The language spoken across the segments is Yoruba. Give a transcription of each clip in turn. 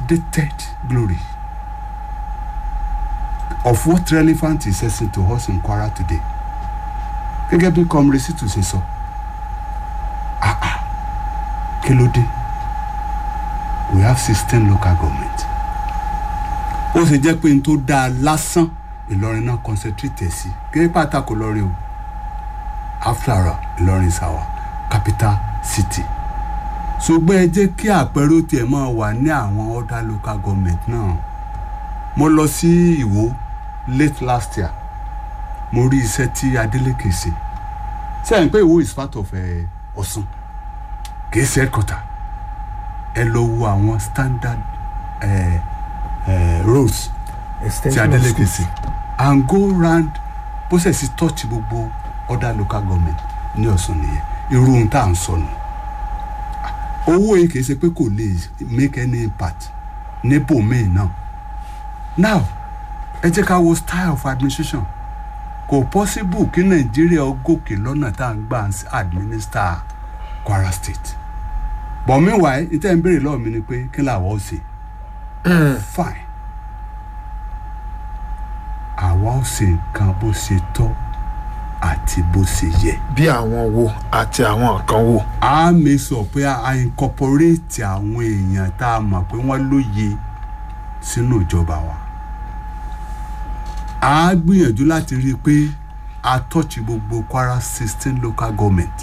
outdated glory of what relevant is essence to us in Kwara today gẹ́gẹ́ bí comrade situ ṣe sọ ah ah kí ló dé we have sixteen local government ó ṣe jẹ́ pé n tó dáa lásán Ìlọrin náà concentrate sí gẹ́gẹ́ pàtàkì Ìlọrin o after all Ìlọrin is our capital city ṣùgbọ́n ẹ jẹ́ kí àpẹẹrẹ ó tiẹ̀ máa wà ní àwọn other local government náà mo lọ sí Ìwó late last year mo rí iṣẹ́ tí Adeleke ṣe sẹ́yìn pé Ìwó is part of eh, Ọ̀ṣun kì í ṣe headquarter ẹ lọ wo àwọn standard eh, eh, roads tí extension of Adeleke schools. ṣe and go round bó ṣe sí touch gbogbo other local government ní Ọ̀ṣun nìyẹn irú ohun tá à ń sọ nù owó yìí kì í ṣe pé kò lè make any impact nípò míì náà now ẹ jẹ́ ká wo style of administration kò possible kí Nàìjíríà ó gòkè lọ́nà tá à ń gbà administer Kwara state but meanwhile ìtẹ́ ń béèrè lọ́wọ́ mi ni pé kí làwọn ó ṣe fine àwa ó ṣe nǹkan bó ṣe tọ́ àti bó ṣe yẹ bí àwọn wo àti àwọn kan wo. a make sure pé a incorporate àwọn èèyàn tá a mọ̀ pé wọ́n lóye sínú ìjọba wa a gbìyànjú láti rí i pé a touch gbogbo Kwara sixteen local government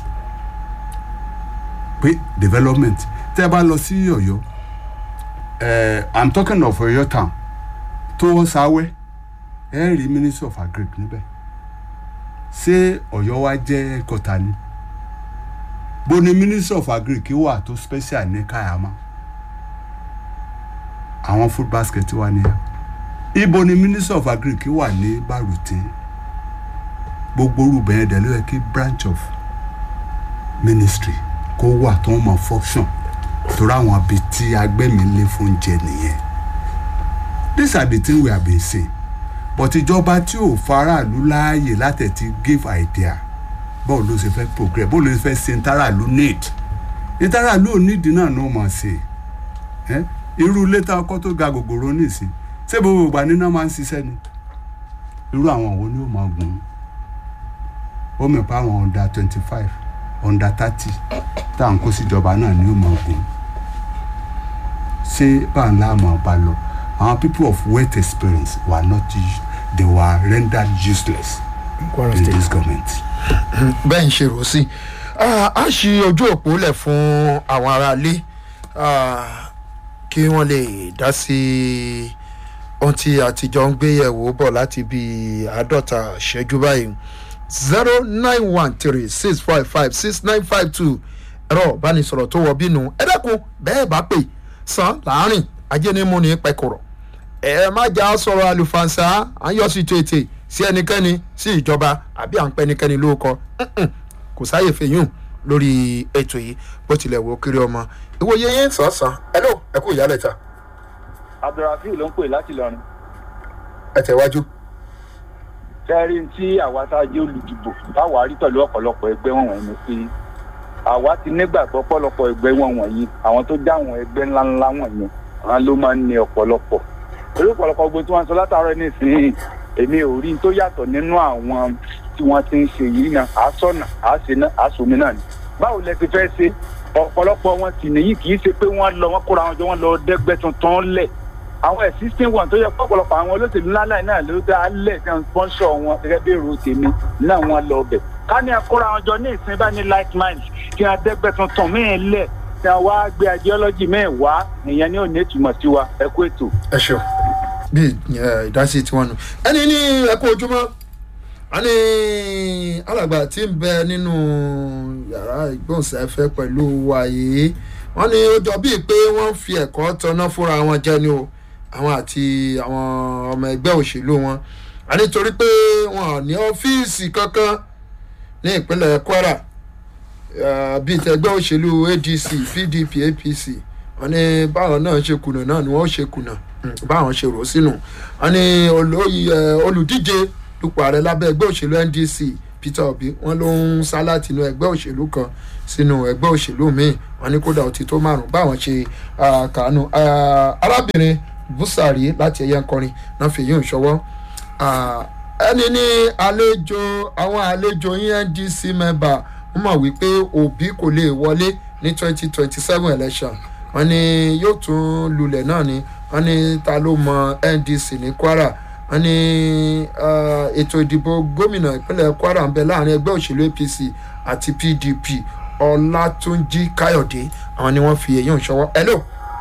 pé development tẹ́ ẹ bá lọ sí Ọ̀yọ́ eh, i'm talking of Ọ̀yọ́ town tó sáwẹ́ ẹ rí ministry of agric níbẹ̀ ṣé Ọ̀yọ́ wa jẹ́ kọta ni bó ni ministry of agric wà tó special ní Kayama àwọn food basket wà nìyẹn ibo ni ministry of agric wà ní Baruti gbogbo orúbẹ̀ yẹn dẹ̀ ló yẹ kí branch of ministry kó wà tó ń mọ function torí àwọn ibi tí agbẹ́mílẹ̀ fún jẹ nìyẹn these are the things we have been saying but ìjọba tí ò faraàlú láàyè láti ti give idea báwo ló ṣe fẹ́ progress báwo ló ṣe fẹ́ ṣe ntàràlú need ntàràlú ò need náà ló mọ̀ sí ẹ irú létà ọkọ tó ga gògòrò nìsín ṣé gbogbo ìgbà níná máa ń ṣiṣẹ́ ni irú àwọn wo ni ó máa gùn ó mọ̀ pé àwọn under twenty five under thirty tá à ń kó síjọba náà ni ó máa gùn ṣé báńlá máa bá lọ àwọn people of wealth experience were not us- they were rendered useless Kwara in State. this government. bẹ́ẹ̀ ń ṣe rò sí Ah, a ṣí ojú òpó lẹ̀ fún àwọn aráalé ah, kí wọ́n lè dá sí ohun tí àtijọ́ ń gbé yẹ̀wò bọ̀ láti bí àádọ́ta ṣẹ́jú báyìí zero nine one three six five five six nine five two ẹ̀rọ ìbánisọ̀rọ̀ tó wọ bínú ẹ dákun bẹ́ẹ̀ bá pè san láàrin ajé ní mú ní pẹ́kọ̀rọ̀ ẹ má jà sọ̀rọ̀ àlùfànṣá à ń yọ sí tètè sí ẹnikẹ́ni sí ìjọba àbí à ń pẹ́ ẹnikẹ́ni lóko Mm-mm. kò sáyè fèyún lórí ètò yìí bó tilẹ̀ wò ó kiri ọmọ ìwòye yín sàn-sàn ẹ ló ẹ kú ìyálẹ̀ ta abdulrafiu ló ń pè láti lọrin ẹ tẹ̀wájú. kẹrin tí àwa tá a jẹ́ olùdìbò táwa rí pẹ̀lú ọ̀pọ̀lọpọ̀ ẹgbẹ́ wọn wọ̀nyí ni pé àwa ti nígbàgbọ́ ọ̀pọ̀lọpọ̀ ẹgbẹ́ wọn wọ̀nyí àwọn tó já àwọn ẹgbẹ́ ńláńlá wọ̀nyí àwọn ló máa ń ní ọ̀pọ̀lọpọ̀ torí ọ̀pọ̀lọpọ̀ gbogbo tí wọ́n sọ látàárọ̀ nísìnyí èmi ò rí n tó yàtọ̀ nínú àwọn tí wọ́n ti ń ṣe yìí náà àásọ̀nà àásìná àásòmí náà ni báwo lẹ ti fẹ́ ṣe ọ̀pọ̀lọpọ̀ wọn sì nìyí kì í ṣe pé wọ́n lọ wọ́n kóra wọn jọ wọ́n lọ dẹ́gbẹ́ tuntun lẹ̀ àwọn existing one tó yẹ pọ̀pọ̀lọpọ̀ àwọn olóṣèlú ńláńlá yìí náà ló dá a lẹ̀ tí wọ́n sponsor wọn gẹ́gẹ́ bí èrò tèmi náà wọ́n lọ bẹ̀. ká ní akóra wọn jọ ní ìsìn bá ní like mind kí wọ́n dẹ́gbẹ́ tuntun míì lẹ̀ tí wọ́n wá gbé ideology míì wá ìyẹn ní òní ìtumọ̀ sí wa ẹ kú ètò. ẹ ṣeun bí ẹ, ìdásí tiwọn nù ẹni ní ẹkú ojúmọ́ a ní alàgbà tí ń bẹ nínú yàrá ìgbóhùnsáfẹ́ pẹ̀lú wa yìí wọ́n ní ó jọ bíi pé wọ́n ń fi ẹ̀kọ́ tọ́ná fúnra wọn jẹ ni o àwọn àti àwọn ọmọ ẹgbẹ́ òṣèlú wọn a nítorí pé wọn ò ní ọ́fíìsì kankan ní ìpínlẹ̀ Kwara eh, bíi tẹgbẹ́ òṣèlú ADC PDP APC wọ́n ní báwọn náà ṣe kùnà náà ni wọ́n ṣe kùnà Mm, báwọn ṣe rò ó sínú wọ́n ní olóyè ẹ, olùdíje dupò ààrẹ lábẹ́ ẹgbẹ́ òṣèlú NDC peter obi wọn ló ń sá láti inú ẹgbẹ́ òṣèlú kan sínú ẹgbẹ́ òṣèlú míì wọn ní kódà ó ti tó márùn báwọn ṣe ah, kàánú Ah, arábìnrin busari láti ẹ̀yẹ nkọrin náà fi yín ìṣọwọ́ Ah, ẹni ní àlejò àwọn àlejò ndc mẹ́bà wọ́n mọ̀ wípé òbí kò lè wọlé ní twenty twenty seven election wọ́n ní yóò tún lulẹ̀ náà ni wọ́n ní ta ló mọ ndc ní kwara wọ́n ní ah, ètò ìdìbò gómìnà ìpínlẹ̀ kwara ń bẹ láàrin ẹgbẹ́ òṣèlú apc àti pdp ọlátúnjí káyọ̀dé àwọn ni wọ́n fi èyí ń ṣọwọ́ hello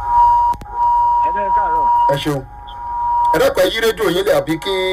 ẹgbẹ́ káàárọ̀ ẹ ṣeun ẹ dẹ́pẹ́ yí rédíò yín lẹ̀ àbí kí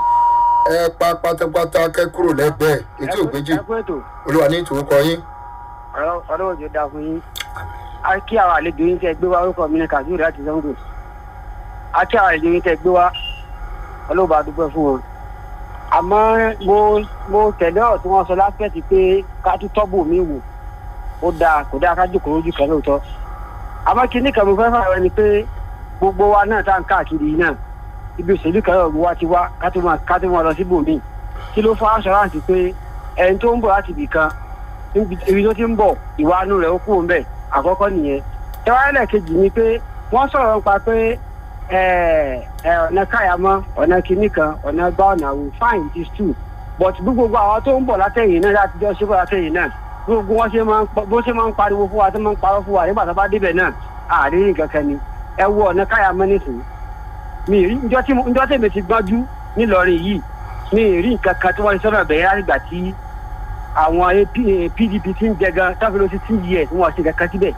ẹ pa pátápátá kẹ́ kúrò lẹ́gbẹ̀ẹ́ etí ògbéjì ẹ kú ètò olúwa ní ìtòkọ yín ọ̀rọ̀ ọ̀rọ̀ òjò dáa fún yín a kí àwọn àlejò yín tẹ gbé wá orúkọ mi ní kazeem láti zango a kí àwọn àlejò yín tẹ gbé wá ọlọ́ba dúpẹ́ fún wọn àmọ́ mo mo tẹ̀lé ọ̀rọ̀ tí wọ́n sọ lápẹ́ẹ̀tì pé ká tún tọ́bù mi wò ó dáa kò dáa ká jókòó lójú kan lóòótọ́ àmọ́ kinní kan mo fẹ́ fà wọ́n ni pé gbogbo wa náà tá à ń káàkiri yìí náà ibi òṣèlú kan náà wa ti wá ká tó máa ká tó máa lọ síbòmíì kí ló fọ́ aṣọ́ráǹtì pé ẹni tó ń bọ̀ láti ibì kan níbi ibi tó ti ń bọ̀ ìwà inú rẹ̀ ó kúrò ńbẹ̀ àkọ́kọ́ nìyẹn tẹ́wáyẹ̀lẹ̀ kejì ni pé wọ́n sọ̀rọ̀ nípa pé ẹ, ẹ, ọ̀nà káyàmọ́ ọ̀nà kìíní kan ọ̀nà gbá ọ̀nà àwò fine it is true but bí gbogbo àwọn tó ń bọ̀ látẹ̀yìn náà láti jọ́ síbọ̀ látẹ̀yìn náà bí gbogbo wọn ṣe máa ń pọ- bó ṣe máa ń pariwo fún wa tó máa ń parọ́ fún wa nígbà tó bá débẹ̀ náà àárín nǹkan kan ni ẹ wo ọ̀nà káyàmọ́ nísìnyí mi ì rí njọ́ tí mo- njọ́ tèmi ti gbọ́njú nílọrin yìí mi ì rí nǹkan kan tí wọ́n ti sọ̀rọ̀ bẹ̀rẹ̀ láti gbà tí àwọn AP pdp ti ń jẹ gan táfi ló ti two years wọn ṣe kankan síbẹ̀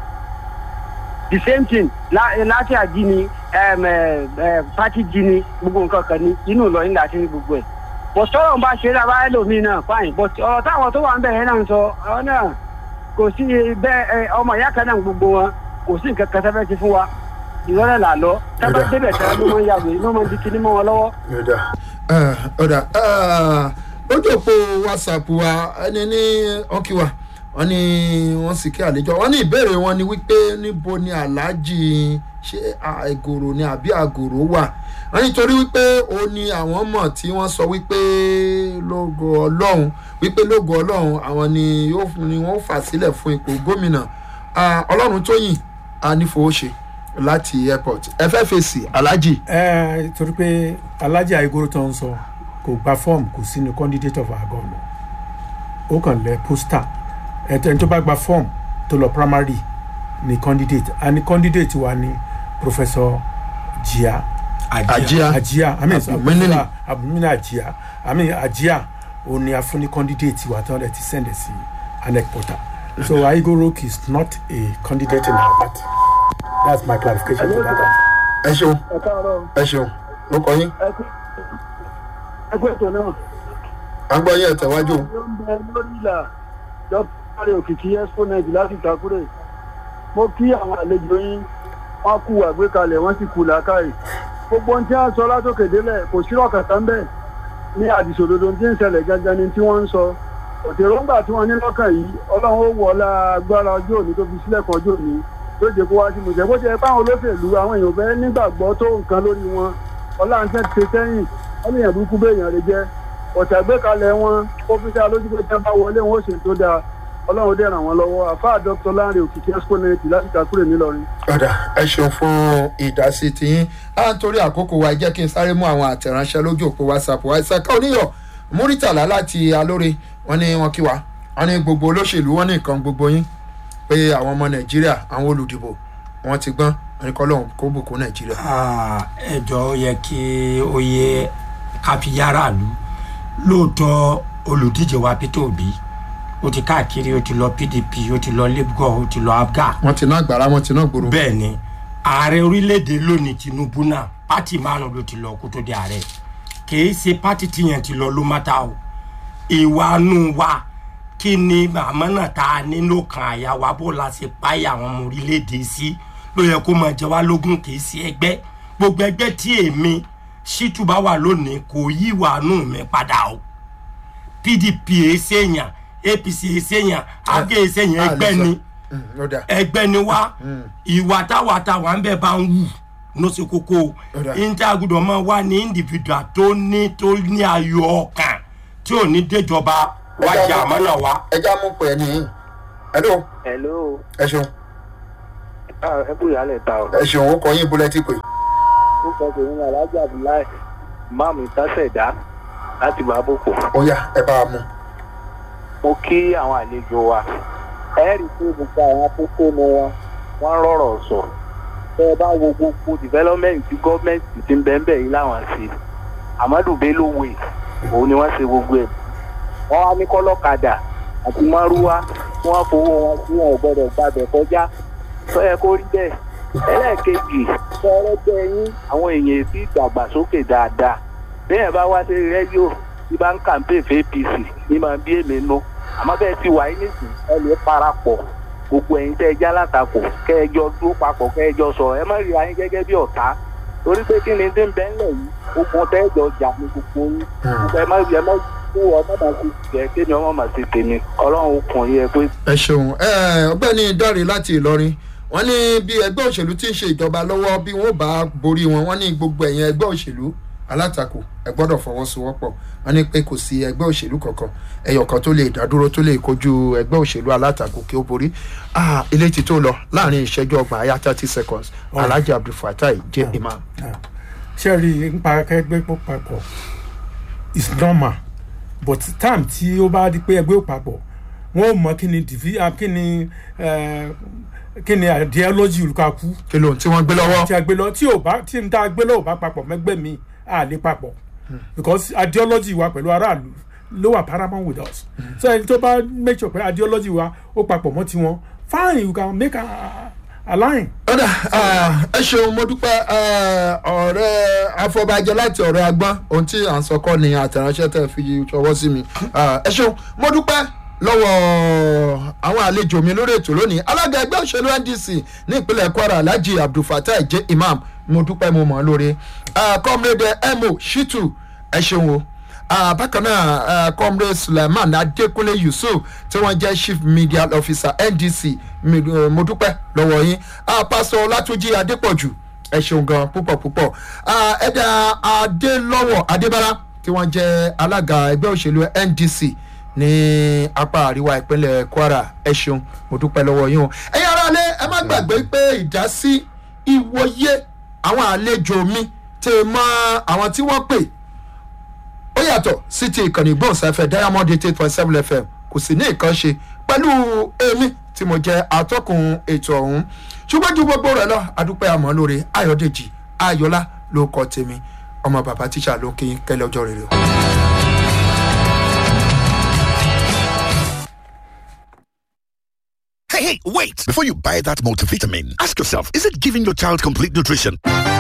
the same thing lá- láti àjí ni em, eh, eh, party jí ni gbogbo nǹkan kan ní inú ìlọrin láti rí gbogbo ẹ̀ but sọ̀rọ̀ ń bá ṣe é lábá ẹlòmíì náà fine but ọ̀rọ̀ táwọn tó wà ń bẹ̀rẹ̀ náà ń sọ ọ̀rọ̀ náà kò sí bẹ́ẹ̀ ẹ, ọmọ ìyá kan náà gbogbo wọn kò sí nǹkan kan tẹ́fẹ́ ti fún wa ìrọ̀lẹ́ là lọ tábà Ọ̀dà. débẹ̀ tẹ́lẹ̀ ló máa ń yàgò ló máa ń di kinní mọ́ wọn lọ́wọ́ ọ̀dà ọ̀dà lójú òpó whatsapp wa ẹni ní ọkìwà wọn ni wọn sì kí àlejò wọn ní ìbéèrè wọn ni wípé níbo ni aláàjì ṣé àgòrò ni àbí àgòrò wà wọn nítorí wípé ó ní àwọn mọ̀ tí wọ́n sọ wípé lógo ọlọ́run wípé lógo ọlọ́run àwọn ni yóò fún- ni wọ́n fà sílẹ̀ fún ipò gómìnà Ah, ọlọ́run tóyìn anífowóṣe láti airport ẹ fẹ́ fèsì aláàjì ẹ torí pé alájà igoro tó ń sọ kò gba fọ́ọ̀mù kò sínú candidate of our governor ó kàn lẹ pósítà ẹni tó bá gba fọ́ọ̀mù tó lọ primary ni candidate a ní candidate wa ni professor jia àjíà ajia i mean Abdulminini. abumina ajia i mean ajia ó ní afúnni candidate wa tán lẹ ti send ẹ sí anec portal so aigoro is not a candidate in our party that's my clarification to that. ẹ ṣeun ẹ káàárọ̀ ẹ ṣeun ló kọ yín ẹ kú ètò náà. à ń gbọ́ yín ẹ̀tẹ̀wájú ló ń bẹ lórí ìlà dókítà òkìkí exponent láti ìtakúrè mo kí àwọn àlejò yín wọn kú àgbékalẹ̀ wọn sì kú làákàyè gbogbo ohun tí wọn sọ látòkè délẹ̀ kò sí ọ̀kàtà ń bẹ̀ ní àdìsòdodo tí ń ṣẹlẹ̀ gangan ni tí wọ́n ń sọ òtèròǹgbà tí wọ́n ní lọ́kàn yìí ọlọ́run ó wọ ọlá agbára ọjọ́ òní tó fi sílẹ̀ kan ọjọ́ òní tó jẹ́ kó wá sí mùsẹ̀ bó ti yẹ fáwọn olóṣèlú àwọn èèyàn fẹ́ nígbàgbọ́ tó nǹkan lórí wọn ọlá ń tẹ́ ti ṣe sẹ́yìn wọ́n ní èèyàn burúkú bẹ́ẹ̀ èèyàn rẹ jẹ́ ọ̀tà gbékalẹ̀ wọn ó fi dá lójú pé tí wọ́n bá wọlé wọn ó ṣe tó dáa ọlọ́run dẹ̀ ràn wọ́n lọ́wọ́ àfáà dr lanre òkìkí exponent láti kakúrè nílọrin. ọ̀dà ẹ ṣeun fún ìdásí tiyín á ń torí àkókò wa jẹ́ kí n sáré mú àwọn àtẹ̀ránṣẹ́ lójú òpó whatsapp wa ìsàkà oníyọ̀ múrítàlá láti alóore wọn ní wọn kí wa wọn ní gbogbo olóṣèlú wọn ní nǹkan gbogbo yín pé àwọn ọmọ nàìjíríà àwọn olùdìbò wọn ti gbọ́n wọn ní kọ́ lóhùn kó bùkún nàìjíríà. ẹjọ́ ó yẹ kí ó yẹ káfíyàrá lu lóòótọ́ olùdíje wa peter obi ó ti káàkiri ó ti lọ pdp ó ti lọ labour ó ti lọ abga wọn ti ná àgbàrá wọn ti ná gbòòrò. bẹ́ẹ̀ ni ààrẹ orílẹ̀-èdè lónìí tinubu náà pátì márùn ló ti lọ kó tó di ààrẹ kìí ṣe pátì tìyẹn ti lọ ló má ta o ìwà nù wa kí ni màmá náà ta nínú kan àyà wa bó la ṣe páyà àwọn ọmọ orílẹ̀-èdè sí ló yẹ kó máa jẹ wá lógún kìí ṣe ẹgbẹ́ gbogbo ẹgbẹ́ tí èmi ṣítù bá wà lónìí kò yí ìwà nù mi padà o pdp èsèyàn apc èsèyàn àgé èsèyàn ẹgbẹ́ ni Mm, ó dà. ẹgbẹ́ ni wá ìwà táwa táwa ń bẹ̀ bá ń wù ló ṣe kókó Ọ̀dà. níta gbọdọ̀ máa wá ní individual tó ní tó ní ayọ̀ ọkàn tí ò ní déjọba wájà àmọ́nà wa. ẹja mú pè é nìyí hello hello ẹ ṣeun ẹ kú ìyálẹ̀ ta o. ẹ ṣeun ó kọ yín búlẹ́tì pé ó kọ tèmi ní alájà abdullahi máàmù ìtàsẹ̀dá láti bàbòkò. ó yá ẹ bá a mú. mo kí àwọn àlejò wa ẹ rí i pé gbogbo àwọn akókó ni wọn wọn rọrọ sọ tẹ ẹ bá wo gbogbo development tí gọọmenti ti ń bẹ́ẹ̀ bẹ́ẹ̀ yìí láwọn ṣe amadu bello way òun ni wọ́n ṣe gbogbo ẹ̀ wọ́n wá ní kọ́lọ́kadà àti márúwá tí wọ́n fowó wọn tí wọn ò gbọ́dọ̀ gbàbẹ̀ kọjá tó yẹ kó rí bẹ́ẹ̀ ẹlẹ́ẹ̀kejì fẹ́rẹ́ bẹ́ yín àwọn èèyàn sí ìdàgbàsókè dáadáa bẹ́ẹ̀ bá wá sí rẹ́díò tí bá ń kàǹpé fún apc ní máa bí èmi nú àmọ́ bẹ́ẹ̀ ti wà yín nìsín ẹ lè parapọ̀ gbogbo ẹ̀yin tẹ́ ẹ já látakò kẹ́ẹ̀jọ dúró papọ̀ kẹ́ẹ̀jọ sọ̀rọ̀ ẹ má rí ayín gẹ́gẹ́ bí ọ̀tá torí pé kí ni tí ń bẹ́ ńlẹ̀ yìí ogun tẹ́ẹ̀jọ jà ní gbogbo yín ẹ má ẹ má kó ọmọ máa ti jẹ́ kémi ọmọ máa ti tèmi ọlọ́run kùn yẹ pé ẹ ṣeun ẹ ọgbẹni dáre láti ìlọrin wọn ní bí ẹgbẹ òṣèlú tí ń ṣe ìjọba lọwọ bí wọn bá borí wọn wọn ní gbogbo ẹ̀yìn ẹgbẹ òṣèlú alátakò ẹ gbọ́dọ̀ fọwọ́sowọ́pọ̀ wọn ní pé kò sí ẹgbẹ́ òṣèlú kankan ẹyọkan tó lè dádúró tó lè kojú ẹgbẹ́ òṣèlú alátakò kí ó borí ah ilé ti tó lọ láàrin ìṣẹ́jú ọgbọ̀n àyà thirty seconds alhaji abdulfatai jẹ́ imam. ṣé rí i nípa ẹgbẹ́ pọ̀ papọ̀ is normal but time tí ó bá di pé ẹgbẹ́ òpapọ̀ wọ́n ò mọ kí ni divi ah, kí ni eh, kí ni ideology olùkàkú kí ló ń tí wọ́n gbé lọ́wọ́. tí a gbé lọ tí ò bá tí n ta gbé lọ ò bá papọ̀ mẹ́gbẹ́ mi à lè papọ̀ because ideology wa pẹ̀lú aráàlú ló wà paramount with us so ẹni tó bá make sure pé ideology wa ó papọ̀ mọ́ tiwọn fine you can make a, a line. ọ̀dà ẹ ṣeun mo dúpẹ́ eh, ọ̀rẹ́ afọbajẹ láti ọ̀rẹ́ agbọ́n ohun tí à ń sọ kọ́ ni àtẹ̀ránṣẹ́ tẹ̀ fi ṣọwọ́ sí mi Ah, ẹ ṣeun mo dúpẹ́ lọ́wọ́ àwọn àlejò mi lórí ètò lónìí alága ẹgbẹ́ òṣèlú ndc ní ìpínlẹ̀ kwara alhaji abdulfatai jẹ́ imam mo dúpẹ́ mo mọ̀ ọ́ lórí Ah, comrade emo shitu ẹ ṣeun o Ah, bákan náà ah, comrade suleiman adekunle yusuf tí wọ́n jẹ́ chief media officer ndc mi- eh, mo dúpẹ́ lọ́wọ́ yín Ah, pastor ọlátúnjì adépọ̀jù ẹ ṣeun gan púpọ̀ púpọ̀ Ah, ẹ̀dà adélọ́wọ̀ adébára tí wọ́n jẹ́ alága ẹgbẹ́ òṣèlú ndc ní apá àríwá ìpínlẹ̀ kwara ẹ ṣeun mo dúpẹ́ lọ́wọ́ yín o ẹ̀yin aráalé ẹ má gbàgbé pé ìdásí ìwòye àwọn àlejò mi tè mọ àwọn tí wọ́n pè ó yàtọ̀ sí ti ìkànnì ìgbóhùnsáfẹ́ diamond eight eight point seven fm kò sì ní nǹkan ṣe pẹ̀lú èmi tí mo jẹ́ atọ́kùn ètò ọ̀hún ṣùgbọ́n ju gbogbo rẹ̀ lọ adúpẹ́ àmọ́ lórí ayọ̀dèjì ayọ̀lá ló kọ́ tèmi ọmọ bàbá tíṣà ló kí kẹ́lẹ́ ọjọ́ rere o. Hey, hey, wait! Before you buy that multivitamin, ask yourself is it giving your child complete nutrition?